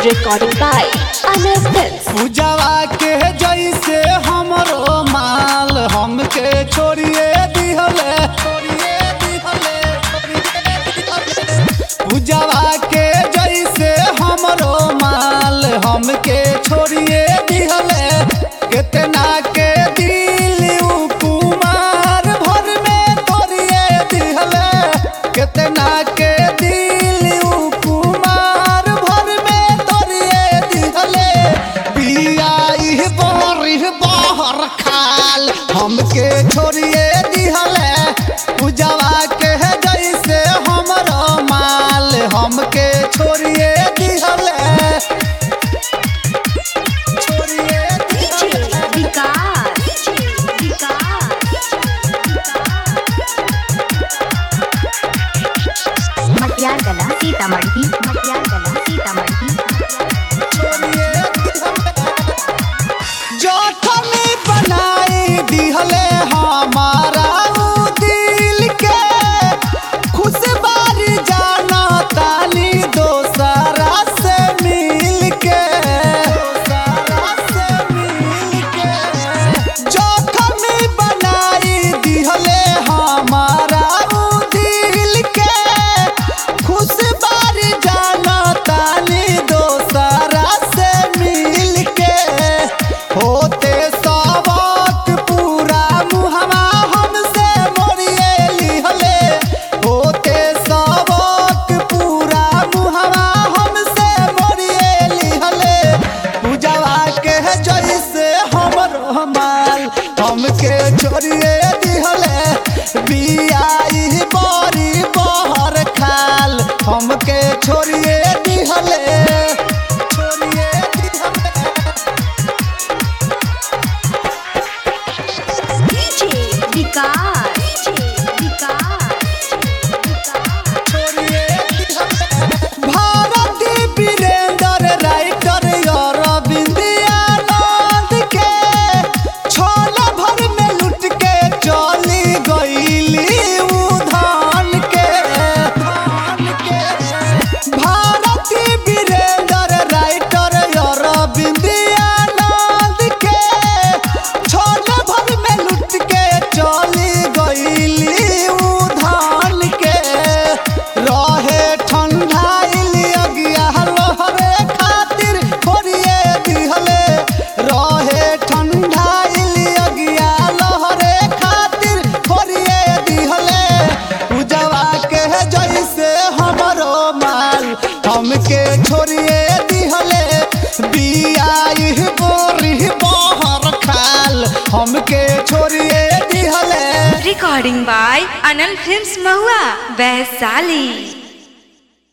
Recording by Anil Films. पूजावा के जैसे हमरो माल हमके छोड़िए दिहले छोड़िए दिहले पूजावा के जैसे हमरो माल हमके छोड़िए दिहले कितना के दिल उ कुमार भर में तोड़िए दिहले कितना के दिल उ कुमार भर में तोड़िए दिहले पिया इह बोरी बहर खाल हमके छोड़िए दिहले पूजावा के जैसे हमरो माल हमके छोड़िए दिहले छोड़िए दिहले मटियारगला सीतामढ़ी मटियारगला सीतामढ़ी जखमी बनाई दिहले हमारा उ दिल के खुश बारी जाना तानी दोसरा से मिल के दोसरा से मिल के जखमी बनाई दिहले हमारा उ दिल के खुश बारी जाना तानी दोसरा से मिल के होते सबक पूरा मुहवा हमसे मोरिए लिहले होते सबक पूरा मुहवा हमसे मोरिए लिहले पूजावा के जैसे हमरो माल हमके छोड़िए दिहले बियाई बड़ी बहर खाल हमके छोड़िए दिहले छोड़िए दिहले भारती वीरेंद्र राइटर अरविंद आनंद के छोला भर में लुट के चली गईली उधान के धान के भारती वीरेंद्र राइटर अरविंद आनंद के छोला भर में लुट के चली गईली उधान के रहे ठंडाइल अगिया लहरे खातिर खोरिए दिहले रहे ठंडाइल अगिया लहरे खातिर खोरिए दिहले पूजवा के जैसे हमरो माल हमके छोड़िए दिहले बियाई बोरी बहर खाल हमके छोड़िए दिहले Recording by Anil Films Mahua, Vaisali.